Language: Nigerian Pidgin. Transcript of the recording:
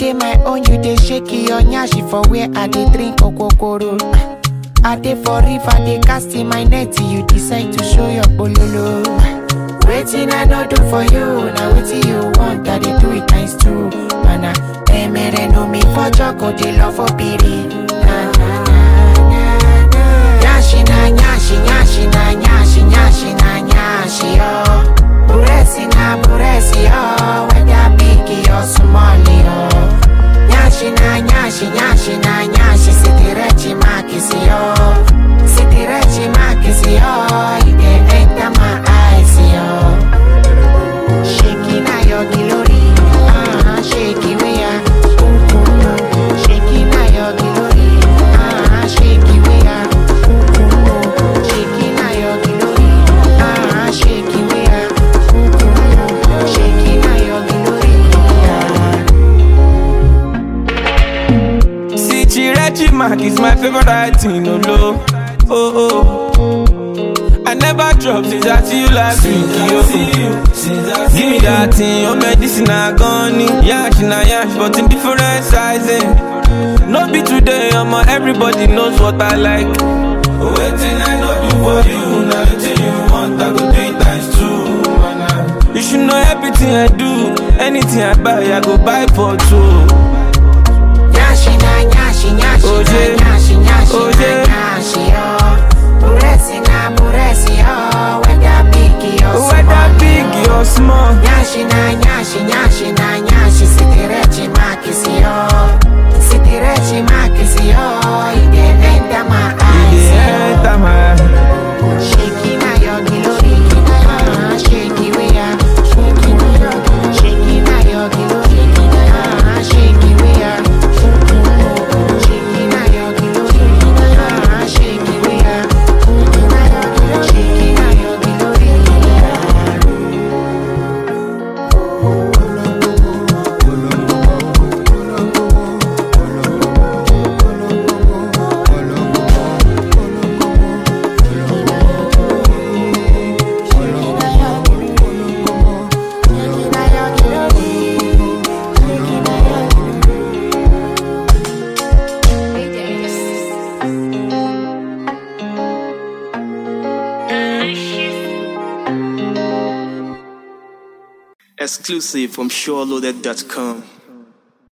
dey my own, you dey shake your nyashi for where I dey drink okokoro. I dey for river, dey cast in my net, you decide to show your bololo. Waiting I no do for you, now wetin you want, I dey do it times two. Mana, emere no me for joko, dey love for piri. Na na na na na. Nyashi na nyashi, nyashi na nyashi, nyashi na nyashi oh. Buresi na buresi oh, whether big or small oh. Nyashi na nyashi, nyashi na nyashi, sitirechi makisi oh. Sitirechi makisi oh, you dey enter my eyes oh. Shaking na your glory, ah, shake it we are. Shaking na your glory, ah, shake it we are. Shaking na your glory, ah, shake it we are. Shaking na your glory, ah. See, Chirechi Mark is my favorite writing, no low. Oh, oh. I never drop since I see you last week, yo. Give me that thing, your medicine I gone Yash na yash, but in different sizing. No be today, I'm everybody knows what I like. Waiting I know do for you, now the you want, I go do it times two. man. You should know everything I do, anything I buy, I go buy for two. Nyashi na nyashi, nyashi Oje. na nyashi, nyashi Oje. na nyashi, oh. Buresi na buresi, oh. Whether big or Whether small, big oh. or small. Nyashi na nyashi, nyashi na nyashi, sitirechi makisi, oh. Sitirechi makisi, oh. You dey enter my eyes, Yeah, oh. enter my Shaking na your glory, ah, shake it we are. Shaking na your glory, ah, shake it we are. Shaking na your glory, ah, shake it we are. Shaking na your glory, ah. Exclusive from SureLoaded.com.